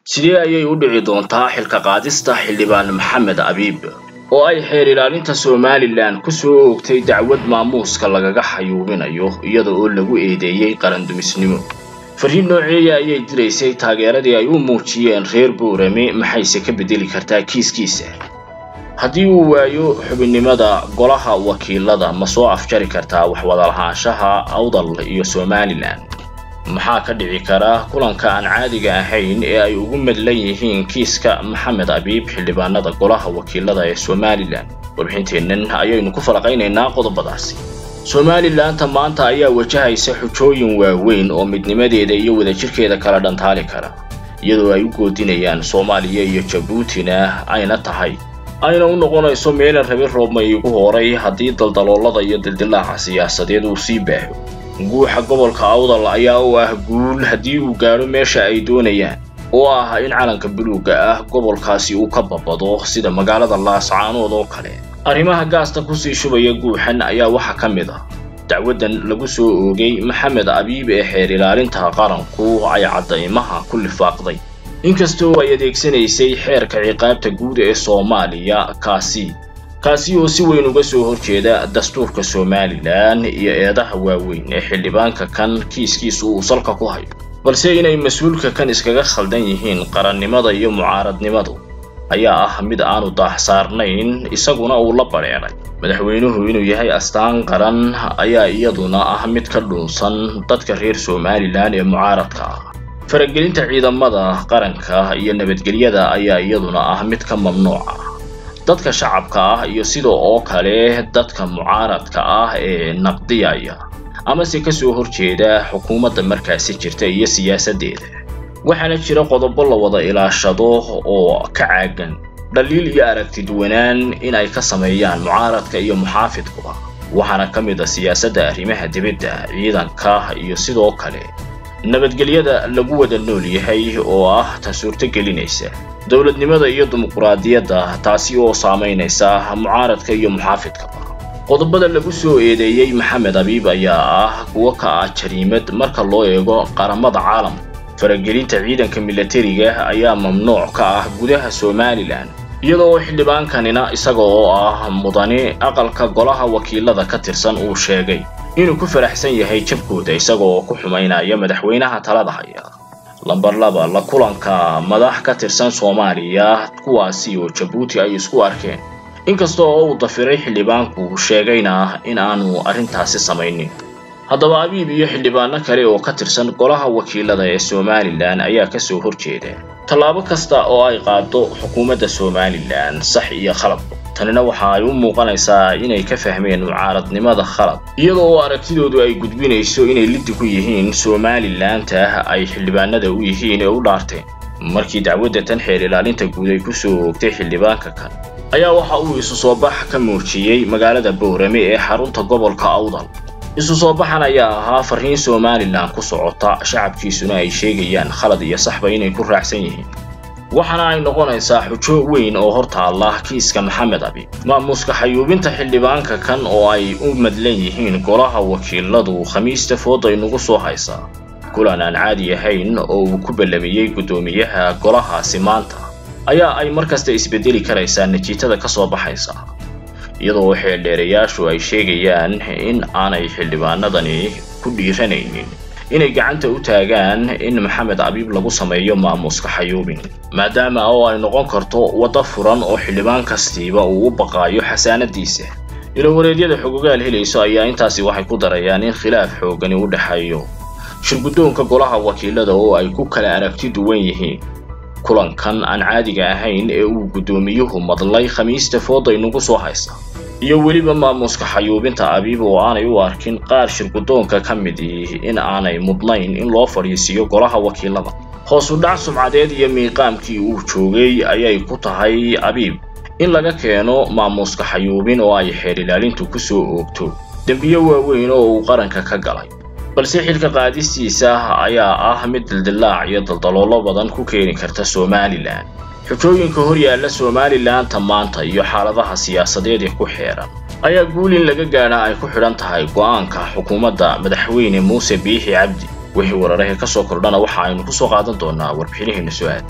sidee ayay u dhici doontaa xilka qaadista xildhibaan maxamed abiib oo ay xeer ilaalinta somalilan ku soo oogtay dacwad maamuuska lagaga xayuubinayo iyada oo lagu eedeeyey qarandumisnimo fariin nooceeya ayay diraysay taageeradii ay u muujiyeen reer boorame maxayse ka beddeli kartaa kiiskiisa haddii uu waayo xubinnimada golaha wakiilada ma soo afjari kartaa waxwadalahaanshaha awdal iyo somalilan maxaa ka dhici kara kulanka aan caadiga ahayn ee ay ugu madlan yihiin kiiska maxamed abiib xildhibaanada golaha wakiilada ee somalilan warbixinteennan ayaynu ku falaqaynaynaa qodobadaasi somalilanta maanta ayaa wajahaysa xujooyin waaweyn oo midnimadeeda iyo wadajirkeeda kala dhantaali kara iyadoo ay u goodinayaan soomaaliya iyo jabuutina ayna tahay ayna u noqonayso meelan rabi roobma iigu horay haddii daldaloolada iyo dildilaaca siyaasadeed uu sii baaho guuxa gobolka awdal ayaa u ah guul haddii uu gaadho meesha ay doonayaan oo ah in calanka buluugga ah gobolkaasi uu ka babado sida magaalada laascaanood oo kale arrimaha gaasta kusii shubaya guuxan ayaa waxaa ka mid ah dacwaddan lagu soo oogay maxamed abiib ee xeer ilaalinta qaranku ay caddaymaha ku lifaaqday inkastoo ay adeegsanaysay xeerka ciqaabta guud ee soomaaliya kaasi kaasi oo si weyn uga soo horjeeda dastuurka somalilan iyo eedaha waaweyn ee xildhibaanka kan kiiskiisu uu salka ku hayo balse inay mas-uulka kan iskaga khaldan yihiin qarannimada iyo mucaaradnimadu ayaa ah mid aanu daahsaarnayn isaguna uu la badheedhay madaxweynuhu inuu yahay astaan qaran ayaa iyaduna ah mid ka dhuunsan dadka reer somalilan ee mucaaradka ah faragelinta ciidamada qaranka iyo nabadgelyada ayaa iyaduna ah mid ka mamnuuca dadka shacabka ah iyo sidoo oo kale dadka mucaaradka ah ee naqdiyaya amase ka soo horjeeda xukuumadda markaasi jirta iyo siyaasaddeeda waxaana jira qodobo la wada ilaashado oo ka caagan dhaliil iyo aragtiduwanaan in ay ka sameeyaan mucaaradka iyo muxaafidkuba waxaana ka mid a siyaasadda arrimaha dibadda ciidanka iyo sidoo kale nabadgelyada lagu wada nool yahay oo ah ta suurto gelinaysa dowladnimada iyo dimuquraadiyadda taasi oo saamaynaysa mucaaradka iyo muxaafidkaba qodobada lagu soo eedeeyey maxamed abiib ayaa ah kuwo ka ah jariimad marka loo eego qaramada caalamka faragelinta ciidanka milatariga ayaa mamnuuc ka ah gudaha somalilan iyada oo xildhibaankanina isaga oo ah mudane aqalka golaha wakiilada ka tirsan uu sheegay inuu ku faraxsan yahay jabkooda isaga oo ku xumaynaya madaxweynaha talada haya lambar laba la kulanka madax ka tirsan soomaaliya kuwaasi oo jabuuti ay isku arkeen inkasta oo uu dafiray xildhibaanku sheegayna in aanu arrintaasi samaynin haddaba abiib iyo xildhibaano kale oo ka tirsan golaha wakiilada ee somalilan ayaa ka soo horjeeda tallaabo kasta oo ay qaado xukuumadda somalilan sax iyo khalad tanina waxa ay u muuqanaysaa inay ka fahmeen mucaaradnimada khalad iyada oo aragtidoodu ay gudbinayso inay liddi ku yihiin somalilanta ay xildhibaanada u yihiin ee u dhaarteen markii dacwadda tan xeer ilaalinta guud ay ku soo oogtay xildhibaanka kan ayaa waxa uu isu soo bax ka muujiyey magaalada boorame ee xarunta gobolka awdal isu soo baxan ayaa ahaa fariin somalilan ku socota shacabkiisuna ay sheegayaan khalad iyo saxba inay ku raacsan yihiin waxaana ay noqonaysaa xujo weyn oo hor taalla kiiska maxamed abiib maamuuska xayuubinta xildhibaanka kan oo ay u madlan yihiin golaha wakiiladu khamiista fooda inugu soo haysaa kulan aan caadi ahayn oo uu ku ballamiyey guddoomiyaha golahaasi maanta ayaa ay mar kasta isbedeli karaysaa natiijada ka soo baxaysa iyadoo xeeldheerayaashu ay sheegayaan in aanay xildhibaanadani ku dhiiranaynin inay gacanta u taagaan in maxamed abiib lagu sameeyo maamuuska xayuubin maadaama oo ay noqon karto waddo furan oo xildhibaan kastiiba uu u baqaayo xasaanadiisa ilowareedyada xogogaal helayso ayaa intaasi waxay ku darayaan in khilaaf xoogani u dhexeeyo shirguddoonka golaha wakiilada oo ay ku kala aragti duwan yihiin kulankan aan caadiga ahayn ee uu guddoomiyuhu madlay khamiista fooda inugu soo haysa iyo weliba maamuuska xayuubinta abiib oo aanay u arkin qaar shirguddoonka ka mid ihi in aanay mudnayn in loo fadhiisiiyo golaha wakiilada hoosu dhac sumcadeed iyo miiqaamkii uu joogay ayay ku tahay abiib in laga keeno maamuuska xayuubin oo ay xeer ilaalintu ku soo oogto dembiyo waaweyn oo uu qaranka ka galay balse xilka qaadistiisa ayaa ah mid dildilaac iyo daldaloolo badan ku keeni karta somalilan xujooyinka hor yaalla somalilanta maanta iyo xaaladaha siyaasadeed ee ku xeeran ayaa guul in laga gaadha ay ku xidhan tahay go'aanka xukuumadda madaxweyne muuse biixi cabdi wixii wararahee ka soo kordhana waxa aynu ku soo qaadan doonaa warbixinaheena su-aal